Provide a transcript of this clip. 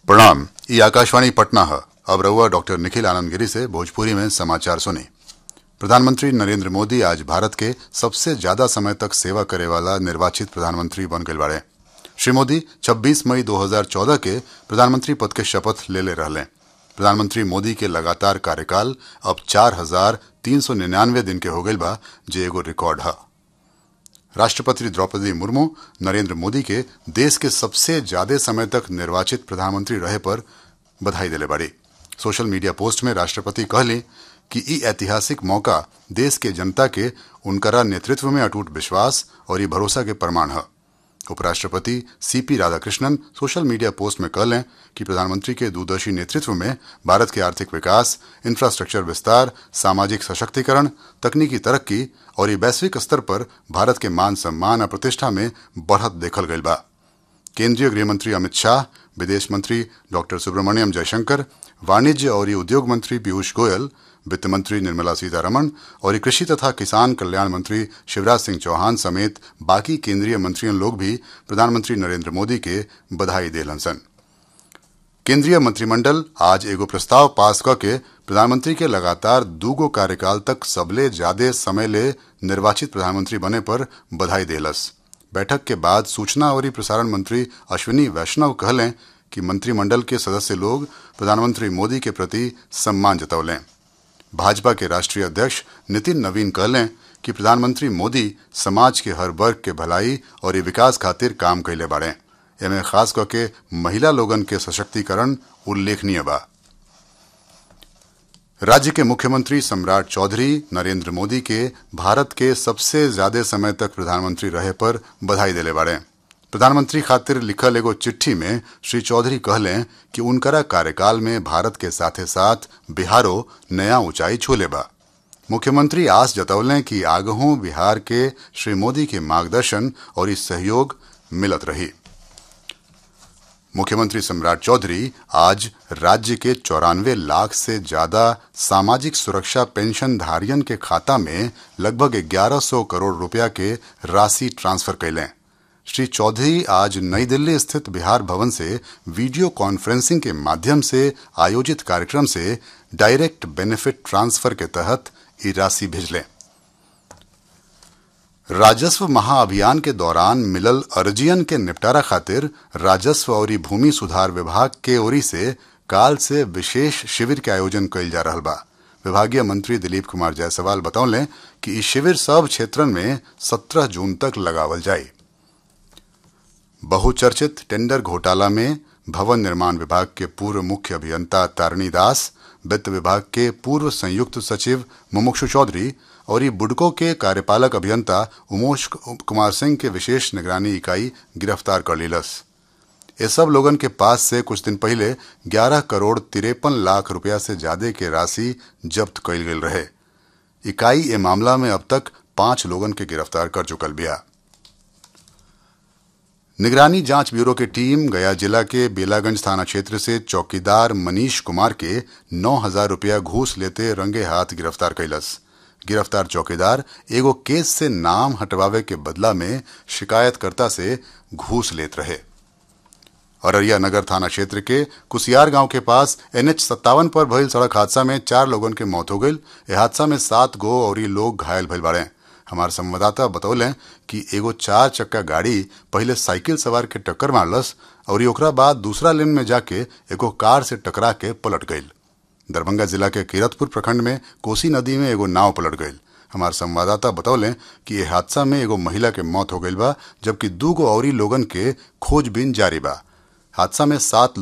प्रणाम ये आकाशवाणी पटना है अब रहुआ डॉक्टर निखिल आनंद गिरी से भोजपुरी में समाचार सुने प्रधानमंत्री नरेंद्र मोदी आज भारत के सबसे ज्यादा समय तक सेवा करे वाला निर्वाचित प्रधानमंत्री बन गए बाड़े श्री मोदी 26 मई 2014 के प्रधानमंत्री पद के शपथ ले ले रहले प्रधानमंत्री मोदी के लगातार कार्यकाल अब चार हजार तीन सौ निन्यानवे दिन के हो गई बा जे एगो रिकॉर्ड है राष्ट्रपति द्रौपदी मुर्मू नरेंद्र मोदी के देश के सबसे ज्यादा समय तक निर्वाचित प्रधानमंत्री रहे पर बधाई दिले बाड़ी सोशल मीडिया पोस्ट में राष्ट्रपति कहली कि ई ऐतिहासिक मौका देश के जनता के उनकरा नेतृत्व में अटूट विश्वास और ये भरोसा के प्रमाण है उपराष्ट्रपति CP Radhakrishnan social media post में कहलें कि प्रधानमंत्री के दूरदर्शी नेतृत्व में भारत के आर्थिक विकास इंफ्रास्ट्रक्चर विस्तार सामाजिक सशक्तिकरण तकनीकी तरक्की और ये वैश्विक स्तर पर भारत के मान सम्मान और प्रतिष्ठा में बढ़त देखल गई बा केंद्रीय गृहमंत्री अमित शाह विदेश मंत्री डॉक्टर सुब्रमण्यम जयशंकर वाणिज्य और उद्योग मंत्री पीयूष गोयल वित्त मंत्री निर्मला सीतारमण और कृषि तथा किसान कल्याण मंत्री शिवराज सिंह चौहान समेत बाकी केंद्रीय मंत्रियों लोग भी प्रधानमंत्री नरेंद्र मोदी के बधाई देलन सन केंद्रीय मंत्रिमंडल आज एगो प्रस्ताव पास करके प्रधानमंत्री के लगातार दूगो कार्यकाल तक सबले ज्यादा समय ले निर्वाचित प्रधानमंत्री बने पर बधाई देलस बैठक के बाद सूचना और प्रसारण मंत्री अश्विनी वैष्णव कहलें कि मंत्रिमंडल के सदस्य लोग प्रधानमंत्री मोदी के प्रति सम्मान जतौलें भाजपा के राष्ट्रीय अध्यक्ष नितिन नवीन कहलें कि प्रधानमंत्री मोदी समाज के हर वर्ग के भलाई और विकास खातिर काम कैले बाड़े एमे खास करके महिला लोगन के सशक्तिकरण उल्लेखनीय बा राज्य के मुख्यमंत्री सम्राट चौधरी नरेंद्र मोदी के भारत के सबसे ज्यादा समय तक प्रधानमंत्री रहे पर बधाई दिले बाड़े प्रधानमंत्री खातिर लिखल एगो चिट्ठी में श्री चौधरी कहलें कि उनकरा कार्यकाल में भारत के साथे साथ बिहारो नया ऊंचाई छूले बा मुख्यमंत्री आस जतौलें कि आगहों बिहार के श्री मोदी के मार्गदर्शन और इस सहयोग मिलत रही मुख्यमंत्री सम्राट चौधरी आज राज्य के चौरानवे लाख से ज्यादा सामाजिक सुरक्षा पेंशन धारियन के खाता में लगभग 1100 करोड़ रुपया के राशि ट्रांसफर कैलें श्री चौधरी आज नई दिल्ली स्थित बिहार भवन से वीडियो कॉन्फ्रेंसिंग के माध्यम से आयोजित कार्यक्रम से डायरेक्ट बेनिफिट ट्रांसफर के तहत ये राशि भेजलें राजस्व महाअभियान के दौरान मिलल अर्जियन के निपटारा खातिर राजस्व और भूमि सुधार विभाग के ओरी से काल से विशेष शिविर के आयोजन कइल जा रहा बा विभागीय मंत्री दिलीप कुमार जायसवाल बतौलें कि इस शिविर सब क्षेत्रन में 17 जून तक लगावल जाये बहुचर्चित टेंडर घोटाला में भवन निर्माण विभाग के पूर्व मुख्य अभियंता तारणी दास वित्त विभाग के पूर्व संयुक्त सचिव मुमुक्षु चौधरी और ये बुडको के कार्यपालक अभियंता उमोश कुमार सिंह के विशेष निगरानी इकाई गिरफ्तार कर लीलस ये सब लोगन के पास से कुछ दिन पहले 11 करोड़ तिरपन लाख रुपया से ज्यादा के राशि जब्त कइल गई रहे इकाई ए मामला में अब तक पांच लोगन के गिरफ्तार कर चुकल बिया निगरानी जांच ब्यूरो की टीम गया जिला के बेलागंज थाना क्षेत्र से चौकीदार मनीष कुमार के नौ हजार रुपया घूस लेते रंगे हाथ गिरफ्तार कैलस गिरफ्तार चौकीदार एगो केस से नाम हटवावे के बदला में शिकायतकर्ता से घूस लेत रहे अररिया नगर थाना क्षेत्र के कुसियार गांव के पास एनएच सत्तावन पर भइल सड़क हादसा में चार लोगन के मौत हो गई यह हादसा में सात गो और लोग घायल भइल बाड़े हमार संवाददाता बतौले कि एगो चार चक्का गाड़ी पहले साइकिल सवार के टक्कर मारलस और ओकरा बाद दूसरा लेन में जाके एगो कार से टकरा के पलट गई दरभंगा जिला के किरतपुर प्रखंड में कोसी नदी में एगो नाव पलट गई हमार संवाददाता बतौले कि यह हादसा में एगो महिला के मौत हो गई बा जबकि दू गो और लोगन के खोजबीन जारी बा हादसा में सात